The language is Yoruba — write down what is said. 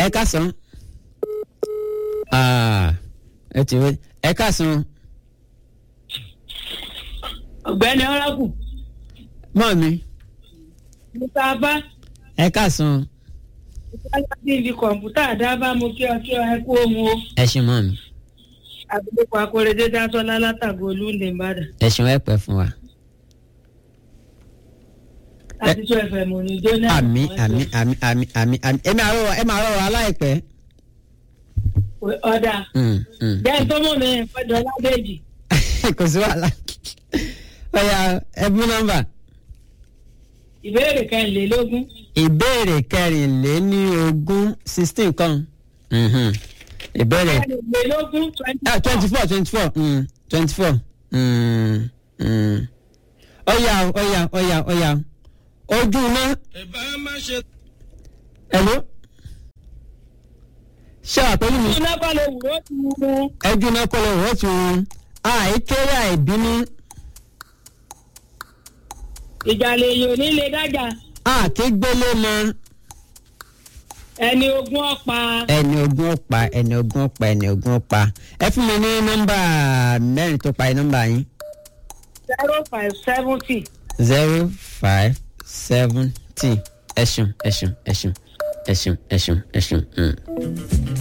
ẹ káàsán Ah, ẹ ti wé ẹ káàsán ọ̀gbẹ́ni ọ̀rákù mọ́ mi nípa bá ẹ káàsán ìpínlẹ̀ tí ibi kọ̀ǹpútà dábàá mo kí ọ kí ọ ẹ kú ohun o ẹ ṣe mọ́ mi àgbẹ̀kọ akóredé dásọ́lá látàgò olúndé ìbàdàn ẹ ṣeun ẹ pẹ́ fún wa. láti tó ẹ̀fẹ̀ mọ̀ ní jóná. àmì àmì àmì àmì àmì àmì ẹ máa rọrọ ẹ máa rọrọ aláìpẹ́. ọ̀dà Mm, mm. jẹ́ tó mọ̀ ní ìpẹ́jọ́ ládéjì kò sí wàhálà ọ̀yà ẹbí nọ́mbà ìbéèrè kẹrìnlélógún ìbéèrè kẹrìnléní ogún sixteen kan Mhm. ìbéèrè kẹrìnlélógún twenty ah twenty four twenty four twenty four ọ̀yà ọ̀yà ọ̀yà ọ̀yà ojú iná ẹ̀bá má ṣe. ẹ̀ló ṣé àpẹẹrẹ mi iná kọ́ ló wúrò tu ẹjú iná kọ́ ló wọ́n tún àìkéré àìbínú ìjàlè èèyàn nílé dájà àkégbélé mọ ẹni ogún ọ̀pá ẹni ogún ọ̀pá ẹni ogún ọ̀pá ẹni ogún ọ̀pá ẹ fún mi ní nọ́mbà mẹ́rin tó parí nọ́mbà yín zero five seventy zero five seventy ẹ ṣeun ẹ ṣeun ẹ ṣeun ẹ ṣeun ẹ ṣeun ẹ ṣeun. mm.